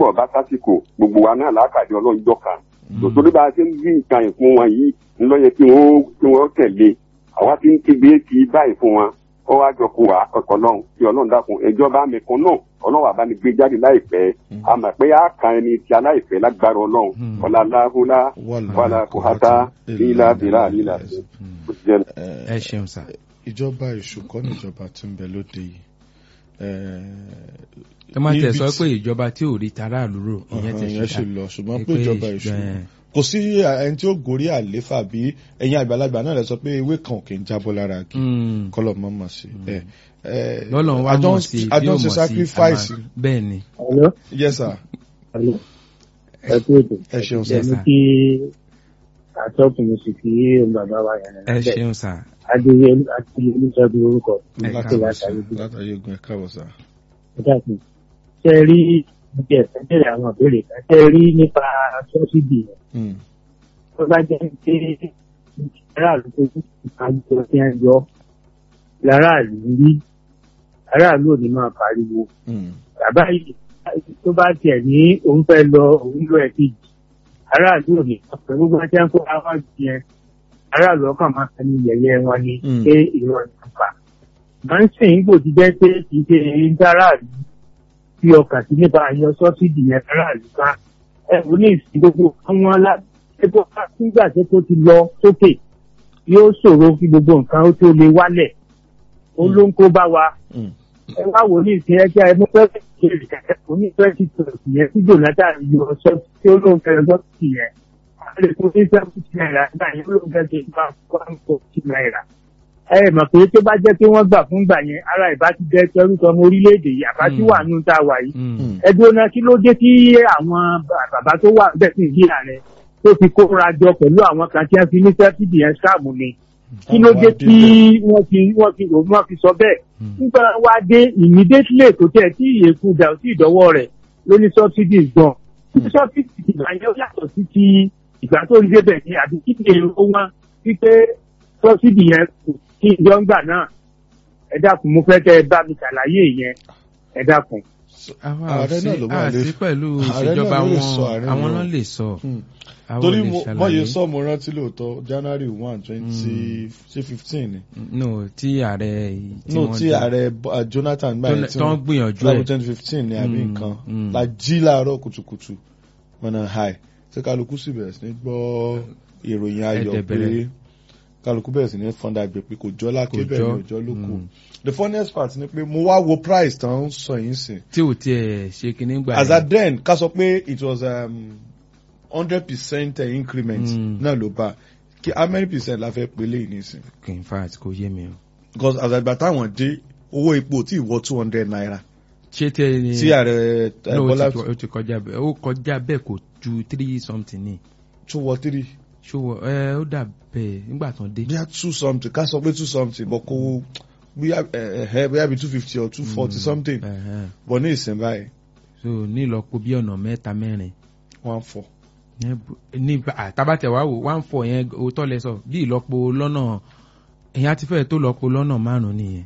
ńgbọ̀ bá sásìkò gbogbo wa náà lákàdé ọlọ́njọ́ kan tòtòrí bá a ṣe ń bí nǹkan yìí fún wọn yìí ńlọ yẹ kí wọ́n kí wọ́n tẹ̀lé àwa ti ń kígbe kí báyìí fún wọn ó wá jọ kó wa ọkọ̀ náà kí ọlọ́run dákun ìjọba mi kan náà ọlọ́run àbá mi gbé jáde láìpẹ́ a mọ̀ pé a kan ẹni tí aláìpẹ́ lágbára ọlọ́run ọ̀la aláhùlá wàlá kòhátá lílá bìlá lílá ẹ ṣeun sá. ìjọba ìṣùkọ́ níjọba tí ń bẹ lóde yìí ẹ má tẹ̀ sọ pé ìjọba tí ò rí taráàlú rò ìyẹn ti ìyẹn ṣe lọ ṣùgbọ́n pé ìjọba ìṣùkọ́ kò sí ẹni tí ó gorí àléfà bí ẹ̀yin àgbàlagbà náà lè sọ pé ewé kan ò kì í jábọ́ lára kí kọ́lọ̀ mọ́ mọ̀ sí. lọ́lọ́ wa mọ̀ sí bí ó mọ̀ sí bẹ́ẹ̀ ni. yes sir. ẹ kú ètò ẹ ṣeun sir. ẹni kí àtọ́kùn mi sì kí bàbá wa yẹn. ẹ ṣeun sir. adéyẹ àti olùsọdún orúkọ. látàrí ogun ẹ káàbọ̀ sir. ẹ dákun ṣe rí níbi ẹ̀sẹ̀ bẹ̀rẹ̀ àwọn ìbéèrè kan ṣe rí nípa sọ́sídì yẹn. tó bá jẹ́ pé aráàlú tó kú àjọ tí wọ́n yọ láràlú rí aráàlú ò ní máa pariwo. bàbá yìí tó bá tiẹ̀ ní òun fẹ́ lọ òun lọ ẹ̀ kejì aráàlú ò ní ọ̀pẹ̀ gbogbo ẹni tí wọ́n kó àwọn yẹn aráàlú ọkàn máa ń ní yẹ̀yẹ́ wọn ni pé ìrọ̀ ìjọba. máa ń sìn gbòdì jẹ́ pé kì í ṣe ń dáráàlú fi ọkàn sí nípa àyàn sọ́sídì yẹn aráàlú ká ẹ̀rù ní ìsìn gbogbo àwọn aláṣẹ́gbọ́ nígbà tí tó ti lọ sókè yóò ṣòro kí gbogbo nǹkan ó tó lè wálẹ̀ ó ló ń kó bá wa ẹ wá wò ní ìsìn ẹgbẹ́ ẹ mú pẹ́ẹ́sì kiri kẹ̀kẹ́ kò ní twenty twenty yẹn tí jonathan yọ sọ tí ó lóun fẹ́ sọ́sídì yẹn a lè fún ní seventy naira nígbà yẹn ó lóun fẹ́ ṣe bá one forty naira ẹ mọ̀ pé tó bá jẹ́ pé wọ́n gbà fún gbà yẹn ara ìbá ti jẹ́ tẹrútọ ọmọ orílẹ̀-èdè yìí àbá tí wà nù tá a wà yìí. ẹgbẹ́ ọ̀nà kí ló dé kí àwọn bàbá tó wà bẹ́ẹ̀ sì bí ààrẹ tó fi kóra jọ pẹ̀lú àwọn kan tí wọ́n fi ní sẹ́fìdì yẹn sáàmù ni. kí ló dé tí wọ́n fi wọ́n fi wọ́n fi sọ bẹ́ẹ̀. nígbà wá dé immediately tó tẹ̀ tí ìyẹ̀kú dà sí ìdọ́wọ́ rẹ̀ ló ní subsidies gan. subsidies ìgbà yẹn ó yàtọ̀ sí ti ìgbà tó ń débẹ̀ ní àbí kí ni èrò wọn wípé subsidy yẹn kò kí ìjọ ń gbà náà ẹ dákun mo fẹ́ kẹ́ ẹ bá mi ṣàlàyé yẹn ẹ dákun. ààrẹ náà ló máa lè àti pẹ̀lú ìṣèjọba wọn àwọn náà lè sọ. torí mo yẹ sọ mo rántí lóòótọ́ january one twenty fifteen ni. no tí ààrẹ no tí ààrẹ jonathan gbà yẹn tí wọ́n gbìyànjú ẹ̀ twenty fifteen ni àbí nǹkan la jí láàárọ̀ kùtùkùtù mọ̀nà high tí kálukú sì bẹ̀rẹ̀ sí ní gbọ́ ìròyìn ayọ̀ pé kálukú bẹ̀rẹ̀ sí ní fọ́ndà gbé pé kò jọ́ lákè bẹ́ẹ̀ ni òjọ́ ló kù the funniest part ni pé mo wá wo price tán ń sọ yín sìn. tí ò tiẹ̀ ṣe kíní gbà as at then ká sọ pé it was hundred um, percent increment náà ló bá kí how many percent la fẹ́ pélé yìí nísìn. in fact kò yé mi o. because as at táwọn dé owó epo tí ìwọ two hundred naira. ṣé tẹ ni tí ààrẹ bọ́lá ó ti kọjá bẹ́ẹ̀ ó kọjá bẹ́ẹ̀ kò ju three something ni. two or three ṣòwò ẹ ó dà bẹ́ẹ̀ nígbà tán dé. bí a two something ká sọ pé two something bọ̀ kó bóyá ẹ bóyá bí two fifty or two forty something bọ̀ ní ìsìn báyìí. so ní ìlọ́po bí ọ̀nà mẹ́ta mẹ́rin. one four. ní àtàbàtẹ̀ wá wò one four yẹn òótọ́ lẹ sọ bí ìlọ́po lọ́nà ẹ̀yìn àti fẹ́ẹ̀ tó lọ́po lọ́nà márùn-ún nìyẹn.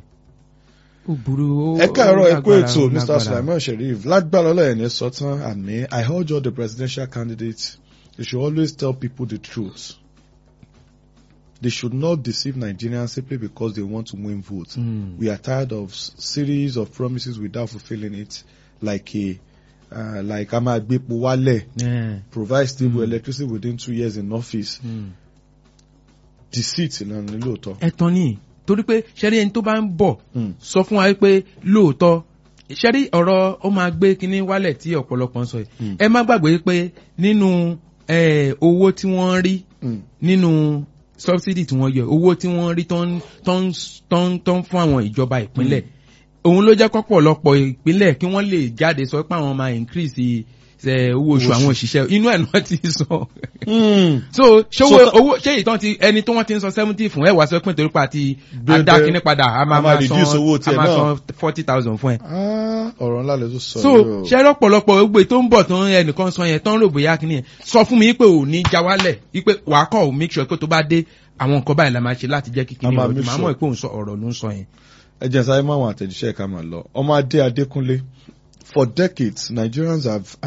ó burú ó ẹ káàárọ̀ ẹ kú ètò mr sulaiman sheriff lágbára ọlọ́yẹ̀ ní sọ́tàn àmì i urge all the presidential candidates they should always tell people the truth. They should not deceive Nigerians simply because they want to win votes. Mm. We are tired of series of promises without fulfilling it, like a uh, like Amagbepo Wale, Yeah. provide stable electricity within two years in office. Mm. Deceit ìlànà ní lóòótọ́. ẹ̀tàn ni torí pé ṣẹ́rí ẹni tó bá ń bọ̀ Mm. sọ fún wa pé lóòótọ́ ṣẹ́rí ọ̀rọ̀ ó máa gbé kinní wálẹ̀ tí ọ̀pọ̀lọpọ̀ ń sọ yìí Mm. ẹ má gbàgbé pé nínú eh, owó tí wọ́n rí Mm. nínú subsidy tí wọ́n yọ owó tí wọ́n rí tó ń tó ń tó ń tó ń fún àwọn ìjọba ìpínlẹ̀ òun ló jẹ́ kọ́pọ̀lọpọ̀ ìpínlẹ̀ kí wọ́n lè jáde sọ pé àwọn máa increase ṣe owó oṣù Owó àwọn oṣù. òṣìṣẹ́ inú ẹ̀ náà ti sọ Mm. so ṣówó So ta- owó ṣé ìtàn ti ẹni tó wọ́n ti ń san seventy fún ẹ wá sọ pé nítorí pa ti Bẹ́ẹ̀ adá bẹ́ẹ̀. kínní padà a A máa máa máa san reduce owó a tiẹ̀ máa náà. san forty thousand fún ẹ. Ah, ọ̀rọ̀ ńlá lè tún sọ so yìí o. ṣe lọ́pọ̀lọpọ̀ ogbe tó ń bọ̀ tó ń ẹnìkan sọ yẹn tó ń rò bóyá kínní yẹn sọ fún mi pé ò ní já wálẹ̀ wípé wàá kọ́ ò make sure pé tó bá dé àwọn nǹkan báyìí la máa ṣe láti jẹ́ kí kínní A máa ọ̀dùn make máa sure. mọ̀ pé òun sọ ọ̀rọ̀ ló ń sọ yẹn. ẹ jẹ́ sáré mọ́ àwọn àtẹ̀jíṣẹ́ ká máa lọ ọmọ adé adékúnlé for decades nigerians have